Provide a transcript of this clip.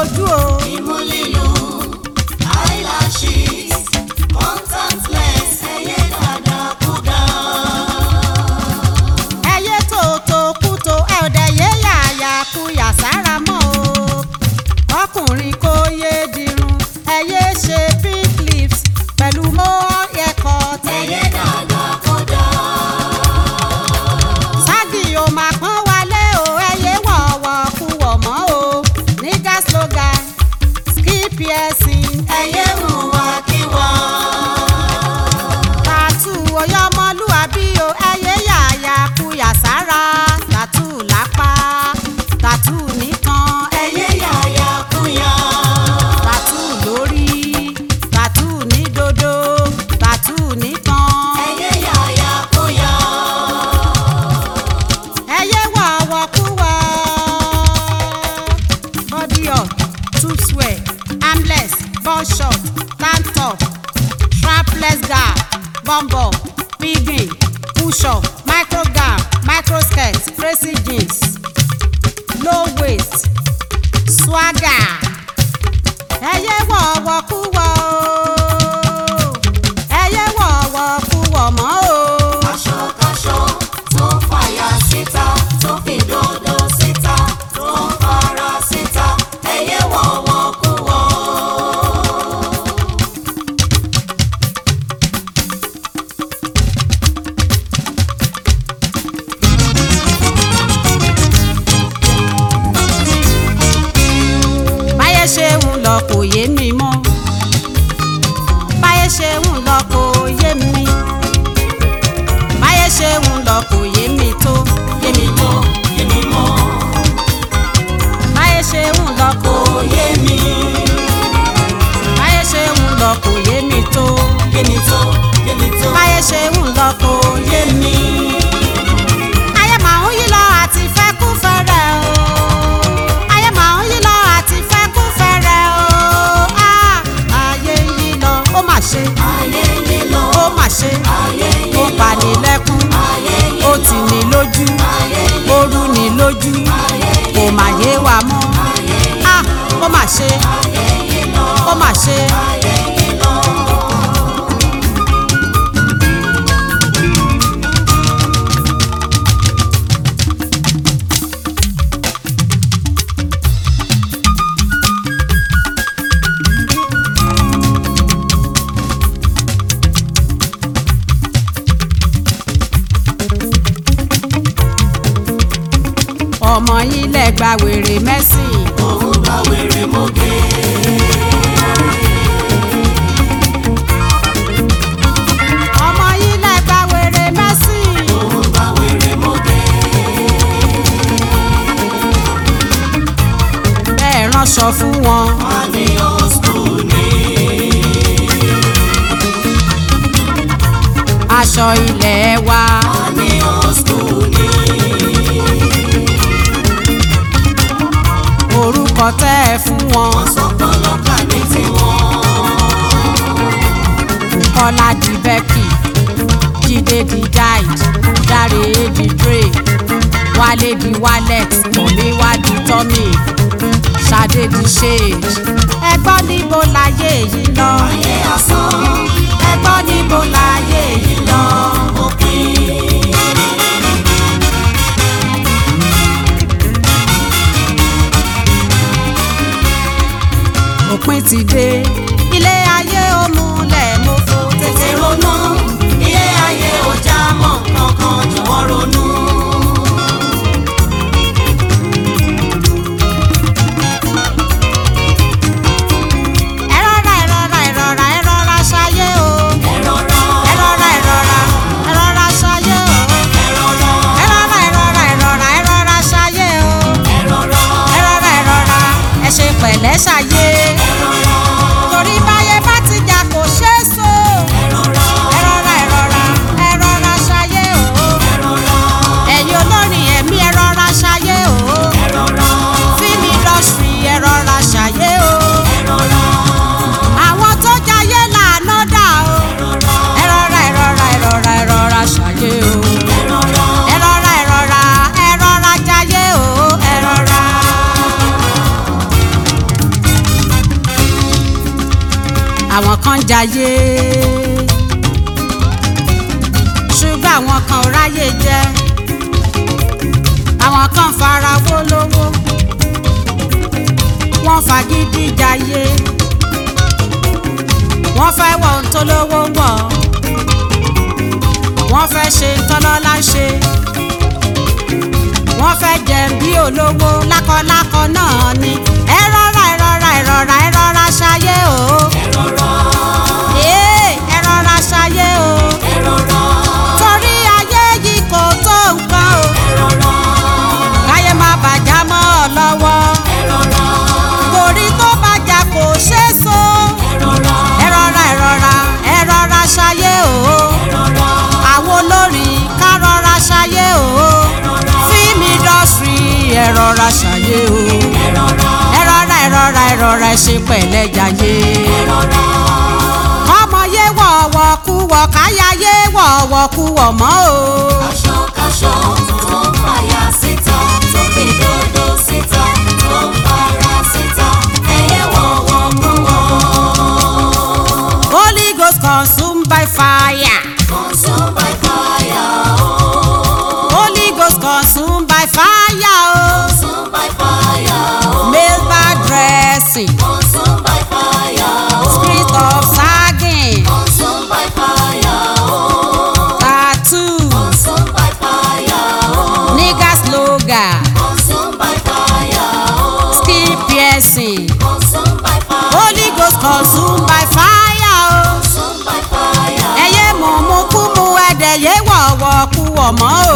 ojú o. Imú lílu, eyelashes, contact lens, ẹyẹ dáadáa kúdà. ẹyẹ tòótọ́ kútó ẹ ò dẹ̀ yé yàyà kú yàsára mọ́ o. ọkùnrin kò yé dirun ẹyẹ ṣe pink lips pẹ̀lú mọ́ ẹ̀kọ́ Ẹyẹ dáadáa kúdà. ságì ò máa pọ́n wálé o ẹyẹ wọ̀ọ̀wọ̀ kú wọ̀ mọ́ o nígà slogan ski piercing Ẹyẹ mú wa kí wọ́n. tàtú ọyọmọlúwàbí o ẹyẹ yàyà kú yàsára tàtú lápá tàtú nìkan ẹyẹ Ẹyẹ yàyà kúyà. tàtú lórí tàtú ní dodo tàtú nìkan Ẹyẹ yàyà kúyà. ẹyẹ wọ̀ọ̀wọ̀ kú wọ̀ body up tube swear armless ball short tank top strapless gown bumbo piggy push up micro gown micro skirt crazy jeans low waist swagger ẹyẹ wọ̀ọ̀wọ̀ kú wọ̀ o ẹyẹ wọ̀ọ̀wọ̀ kú wọ̀ mọ́ o. Aṣọkáṣọ tó ń fàyà síta, tó fi dòdò síta, tó ń fara síta, ẹyẹ wọ̀wọ̀ kú wọ̀. báyé ṣe ń lọ kò yé mi mọ́ báyé ṣe ń lọ kò yé mi báyé ṣe ń lọ kò yé mi tó yé mi tó Èmi mọ̀, báyé ṣe ń lọ kò kò yé mi, báyé ṣe ń lọ kò yé mi tó yé mi tó, yé mi tó, báyé ṣe ń lọ kò yé yé mi. ayé màá ń yí lọ àti fẹ́ kú fẹ́rẹ̀ o ayé màá ń yí lọ àti fẹ́ kú fẹ́rẹ̀ o Ah, ayé ń yí lọ ó mà ṣe Ayé yé lọ, ó mà ṣe ayé ó yé pa lọ, ní lẹ́kún ayé yé ó tì ní lójú ayé yé ó rú ní lójú kò mà yé wa mọ́ Ah, ó mà ṣe ó mà ṣe ayé yé lọ. ọmọ yín lẹ gba wèrè mẹ́sìn Òun bá wèrè mọ́gẹ́. ọmọ yín lẹ gba wèrè mẹ́sìn Òun bá wèrè mọ́gẹ́. bẹ́ẹ̀ ránṣọ fún wọn Wọ́n ní old school ni. aṣọ ilẹ̀ wa Wọ́n ní old school ni. orúkọ tẹ́ ẹ fún wọn Wọ́n sọ pé ọlọ́kà ní tiwọn. kọ́lá di becky jíde di guide dáre di dre wálé di wallet tọ́mí wá di tọ́mí ṣadé di shade ẹgbọ́n níbo láyé yìí lọ Ayé asán. ẹgbọ́n níbo láyé yìí lọ. Òpin. òpin ti dé ilé ayé ó múlẹ̀ mo fò tètè Tètè ronú. Ilé ayé ò já mọ́ kankan jọ̀wọ́ ronú. ẹ rọra ẹ rọra ẹ rọra ẹ rọra ṣayé o Ẹ rọra. ẹ rọra ẹ rọra ẹ rọra ṣayé o Ẹ rọra. ẹ rọra ẹ rọra ẹ rọra ẹ rọra ṣayé o Ẹ rọra. ẹ rọra ẹ rọra ẹ ṣe pẹ̀lẹ́ ṣayé Ẹ rọra. torí báyé bá ti jà kò ṣeé so Ẹ rọra. ẹ rọra ẹ rọra ẹ rọra ṣayé o Ẹ rọra. ẹ̀yin olórin ẹ̀mí ẹ rọra ṣayé o Ẹ rọra. fíìmù indọ́sírì ẹ rọra ṣayé o. Ẹ rọra. àwọn tó jayé làánú dà o. ẹ rọra ẹ rọra ẹ rọra ẹ rọra ṣàyé o. Ẹ rọra. ẹ rọra ẹ rọra ẹ rọra jayé o. ẹ rọra. àwọn kan ń jayé ṣùgbọ́n àwọn kan ò ráyè jẹ àwọn kan fara wó lówó wọ́n fagídí jayé wọ́n fẹ́ wọ ohun tó lówó wọ̀ wọ́n fẹ́ ṣe tọ́lọ́lá ṣe wọ́n fẹ́ jẹ bí olówó lákọlákọ náà ni ẹ rọra ẹ rọra ẹ rọra ẹ rọra ṣayé o ee ẹ rọra ṣayé o torí ayé yìí kò tó nǹkan o káyé má bàjá mọ́ ọ lọ́wọ́ torí tó bàjá kò ṣeé so ẹ rọra ẹ rọra ẹ rọra ṣayé o àwọn olórin ká rọra ṣayé o film industry ẹ rọra ṣayé o ẹ rọra ẹ rọra ẹ rọra ẹ ṣe pẹ̀lẹ́ jayé ọmọ yé wọ̀ọ̀wọ̀ kú wọ̀ káyà yé wọ̀ọ̀wọ̀ kú wọ̀ mọ́ o. Aṣọ-káṣọ tó ń fàyà síta, tó fi dòdò síta, tó ń fara síta, ẹyẹ wọ̀wọ̀ kú wọ̀. Holy Ghost consumed by fire. Consumed by fire, oh. Holy Ghost consumed by fire o. Consumed by fire, oh. Male bad dressing. Consumed by fire, oh. Spirit of sagging. Consumed by fire, oh. Tattoo. Consumed by fire, oh. Nigger slogan. Consumed by fire, oh. Skin piercing. Consumed by fire, Holy Ghost consumed by fire o. consumed by fire. Ẹyẹ mọ̀mú kú mu ẹ̀dẹ̀ yé wọ̀wọ̀ kú wọ̀ mọ́ o.